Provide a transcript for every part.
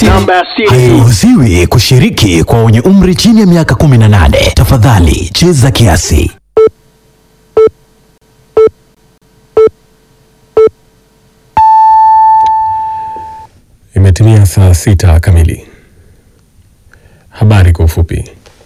siri. Namba ya siri. Hairuhusiwi kushiriki kwa wenye umri chini ya miaka 18. Tafadhali cheza kiasi. Imetimia saa sita kamili. Habari kwa ufupi.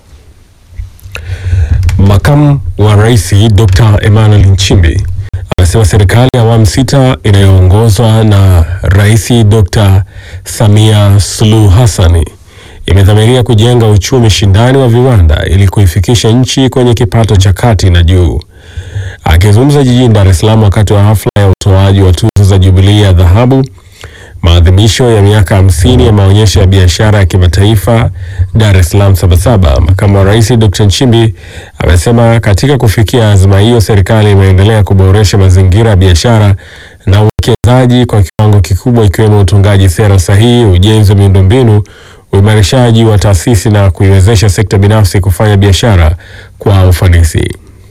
Makamu wa Rais Dr. Emmanuel Nchimbi amesema serikali ya awamu sita inayoongozwa na Rais Dr. Samia Suluhu Hassan imedhamiria kujenga uchumi shindani wa viwanda ili kuifikisha nchi kwenye kipato cha kati na juu. Akizungumza jijini Dar es Salaam wakati wa hafla ya utoaji wa tuzo za Jubilee ya dhahabu maadhimisho ya miaka hamsini ya maonyesho ya biashara ya kimataifa Dar es Salaam Sabasaba, makamu wa rais Dr. Nchimbi amesema katika kufikia azma hiyo, serikali imeendelea kuboresha mazingira ya biashara na uwekezaji kwa kiwango kikubwa, ikiwemo utungaji sera sahihi, ujenzi wa miundombinu, uimarishaji wa taasisi na kuiwezesha sekta binafsi kufanya biashara kwa ufanisi.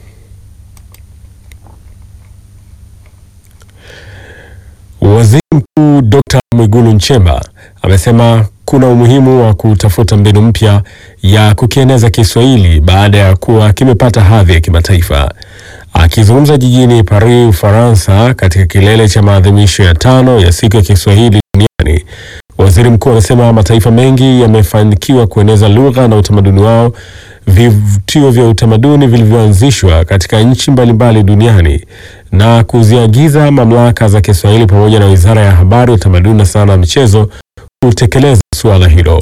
Waziri Mkuu Dr. Mwigulu Nchemba amesema kuna umuhimu wa kutafuta mbinu mpya ya kukieneza Kiswahili baada ya kuwa kimepata hadhi ya kimataifa. Akizungumza jijini Paris, Ufaransa, katika kilele cha maadhimisho ya tano ya siku ya Kiswahili duniani, waziri mkuu amesema mataifa mengi yamefanikiwa kueneza lugha na utamaduni wao. Vivutio vya utamaduni vilivyoanzishwa katika nchi mbalimbali duniani na kuziagiza mamlaka za Kiswahili pamoja na Wizara ya Habari, Utamaduni na Sanaa na Michezo kutekeleza suala hilo.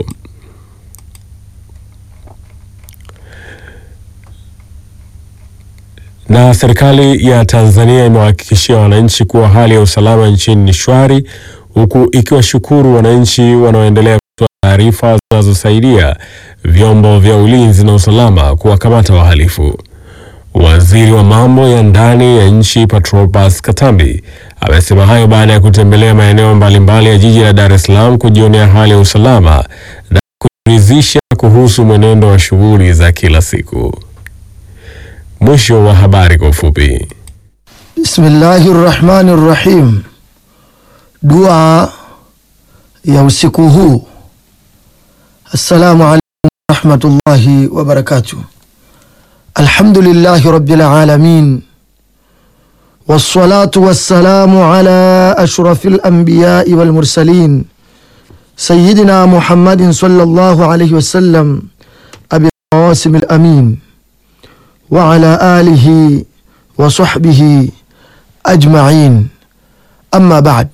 Na serikali ya Tanzania imewahakikishia wananchi kuwa hali ya usalama nchini ni shwari, huku ikiwashukuru wananchi wanaoendelea kutoa taarifa zinazosaidia vyombo vya ulinzi na usalama kuwakamata wahalifu. Waziri wa mambo ya ndani ya nchi Patrobas Katambi amesema hayo baada ya kutembelea maeneo mbalimbali ya jiji la Dar es Salaam kujionea hali ya usalama na kuridhisha kuhusu mwenendo wa shughuli za kila siku. Mwisho wa habari kwa ufupi. Bismillahi rrahmani rrahim. Dua ya usiku huu. Assalamu alaikum warahmatullahi wabarakatuh. Alhamdulillahi rabbil alamin wassalatu wassalamu ala ashrafil anbiyai wal mursalin sayyidina Muhammadin sallallahu alayhi wasallam abi qasim al amin wa ala alihi wa sahbihi ajma'in amma ba'd.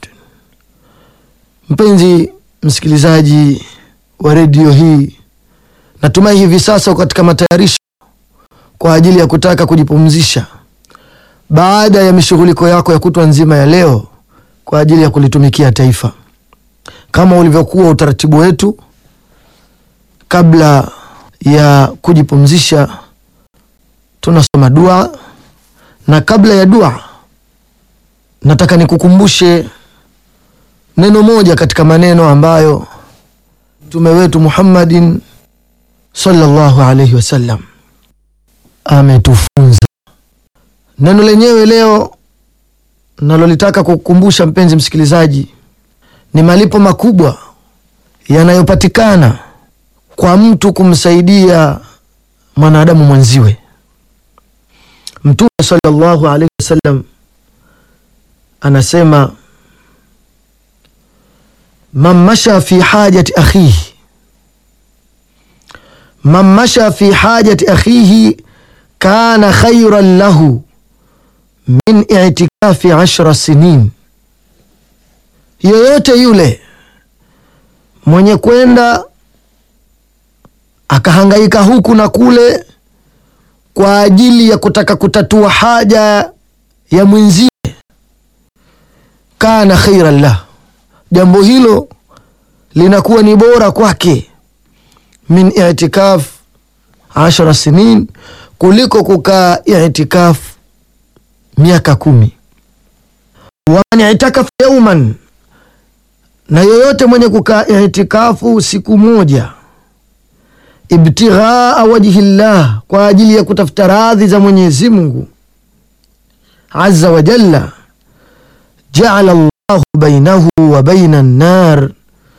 Mpenzi msikilizaji wa redio hii, natumai hivi sasa katika matayarisho kwa ajili ya kutaka kujipumzisha baada ya mishughuliko yako ya kutwa nzima ya leo kwa ajili ya kulitumikia taifa. Kama ulivyokuwa utaratibu wetu, kabla ya kujipumzisha tunasoma dua, na kabla ya dua nataka nikukumbushe neno moja katika maneno ambayo mtume wetu Muhammadin sallallahu alaihi wasallam ametufunza. Neno lenyewe leo nalolitaka kukukumbusha mpenzi msikilizaji, ni malipo makubwa yanayopatikana kwa mtu kumsaidia mwanadamu mwenziwe. Mtume sallallahu alaihi wasallam anasema, man masha fi hajati akhihi, man masha fi hajati akhihi kana khairan lahu min itikafi ashra sinin, yoyote yule mwenye kwenda akahangaika huku na kule kwa ajili ya kutaka kutatua haja ya mwenzie, kana khairan lah, jambo hilo linakuwa ni bora kwake, min itikaf ashara sinin, kuliko kukaa itikaf miaka kumi. Waman itakafa yauman, na yoyote mwenye kukaa itikafu siku moja ibtighaa wajhi llah, kwa ajili ya kutafuta radhi za Mwenyezi Mungu azza wa jalla, jaala llahu bainahu wa baina nnar